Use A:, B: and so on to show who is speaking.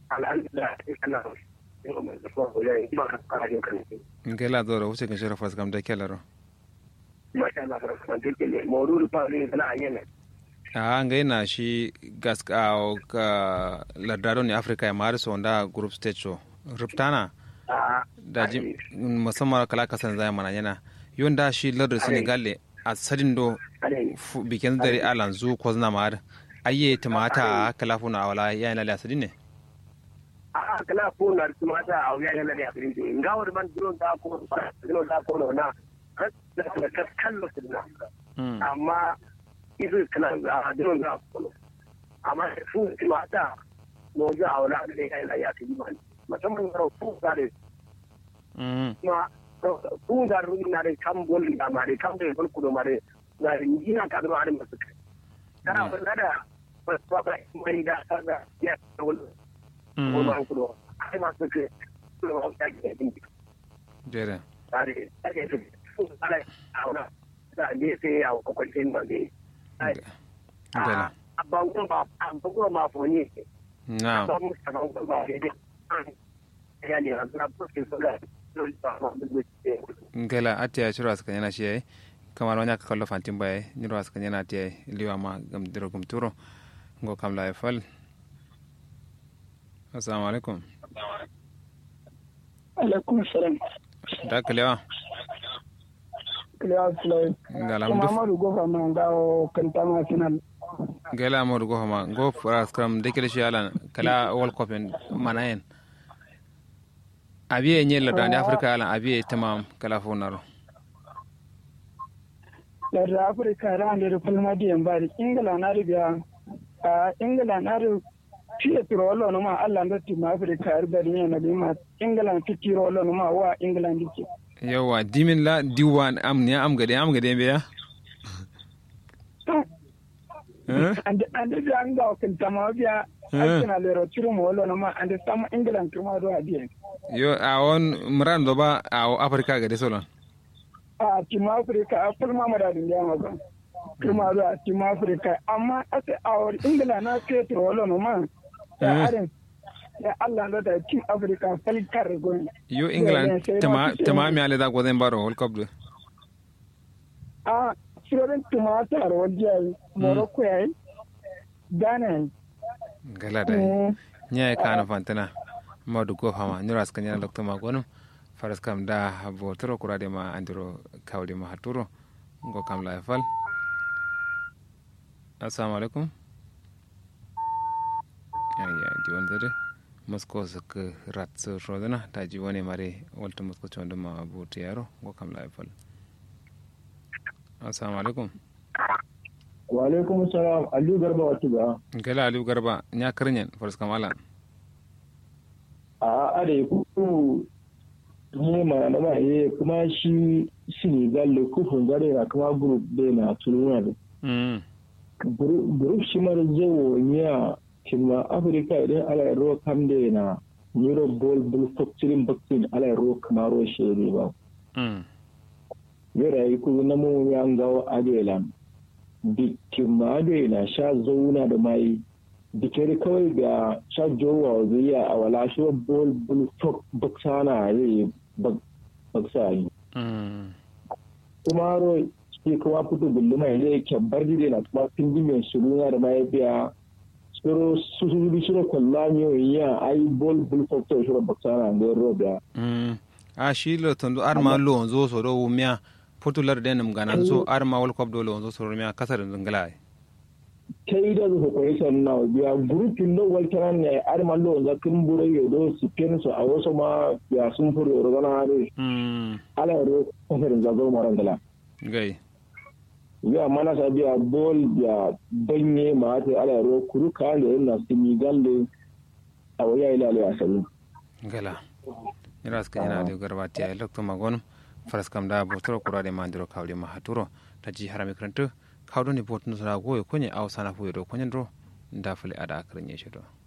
A: alhamdulillah kana yau mai zafi ko yayi ba ka fara yin kan
B: ngela doro wuce kan shira fas kam da kelaro
A: masha Allah kan take ne mawdudu fa ne kana ayyana
B: a ngai na shi gas ka lardado ni africa ya mari so nda group stage so ruptana da ji musamman kala kasan zai mana yana yon da shi lardar senegal a sadin do bikin dare alan zu ko zna mar ayye tamata kala funa wala ya ina la sadin ne
A: a kala funa tamata a ya ina la sadin ne ngawar ban dron da ko dron da ko na da kallo sidna amma isu kana a dron da ko amma su tamata mo ja wala da ya ina ya sidin musamman yaro fu gare ma fu gare rugi na de kam golli da ma de kam de gol kudo ma de na ina ka do are masu kai kana ba da ba ba ba mai da kaga ya gol ko ma kudo ai masu kai kudo ma ta ke din
B: jere
A: are ake su fu ala auna da ne sai ya ko ko tin ba ne ai abban ko ba abban ko ma fo ni
B: na
A: ba mu ta ba ba ne
B: ngela ati ya chiro askan yana shi kamar wani aka kallo fantin baya niro askan yana ti liwa ma gam diro gum turo ngo kam la fal assalamu alaikum
C: alaikum salam
B: da kalewa
C: kalewa sulai
B: ngala
C: kuma amadu gofa ma ngawo kanta ma final
B: ngela amadu gofa ma go fras kam dekele shi alan kala world cup manayen abiye ñella dande africa alan abiye tamam kala fo naro
C: larda africa rande fulma diyan bari ingila nari biya a ingila nari fiye tiro wallo no ma allah ndotti ma africa ar bari ne na bima ingila fitiro wallo no ma wa ingila ndike
B: yawa dimin la diwan am ne am gade am gade beya
C: ande ande biya nga kan tama biya Arsenal lero tiro mo wallo no ma ande sama ingila kuma do adiye
B: yo a won mran do ba a africa gade solon
C: a tim africa a fulma ma da dinga ma ba kuma do a tim africa amma ase awar ingila na petro wallo no ma ya aren ya Allah da da tim africa falkar go
B: yo england tama tama mi ale da go den baro world cup do
C: a shirin tumatar wajen morocco yayi ghana
B: gala da nya ka na fantana madu ko hama nyura ska nyana lokto ma gonum faras kam da bo toro kurade ma andiro kawde ma haturo ngo kam la fal assalamu alaikum ayya di won dare mosko sak rat so rodana ta ji woni mare walta mosko chondo ma bo tiyaro ngo kam la fal assalamu alaikum
D: wa alaikum salam aliyu garba wata ga
B: gala aliyu garba nya karnyen faras kam alan
D: a are ku ne ma na ba ye kuma shi Senegal le kufun gare na kuma group de na tunuwa da group shi mara jawo ya kinma Africa idan ala ro kam de na Euro ball ball factoring vaccine ala ro kamaro shere ba yara yi ku na mu ya ngawo adelan bikin ma na sha zauna da mai dikere kawai ga shajowa zuya a wala shi bol bol fok baksana zai baksa yi kuma ro shi kuma fito bullu mai zai kyabbar dide na kuma pindi mai suruna da mai biya suro su su bi shiro kwalla mi ya ai bol bol fok to shiro baksana ga ro biya
B: a shi lo tondo arma lo zo so do miya fotular denum ganan so arma wal kop do lo zo so miya kasar zungala
D: ta yi da zuwa kwaison na biya grupin da waltaran ne ar mallo za kun bure yo do su ken so a wasu ma ya sun furo ro gana ne ala ro kofarin za zo maran dala
B: gai
D: ya mana sa biya bol ya banye ma ta ala ro kuru ka da yana su mi galle a waya ila ala asali
B: gala ira ska yana da garbati ay lokto magon faras kam da botoro kurade mandiro kawde ma haturo ta ji harami kranto kawɗo ni botno sora goyo koñe aw sana fuyoɗo koñen ɗo dafale aɗa akrñe ceeɗo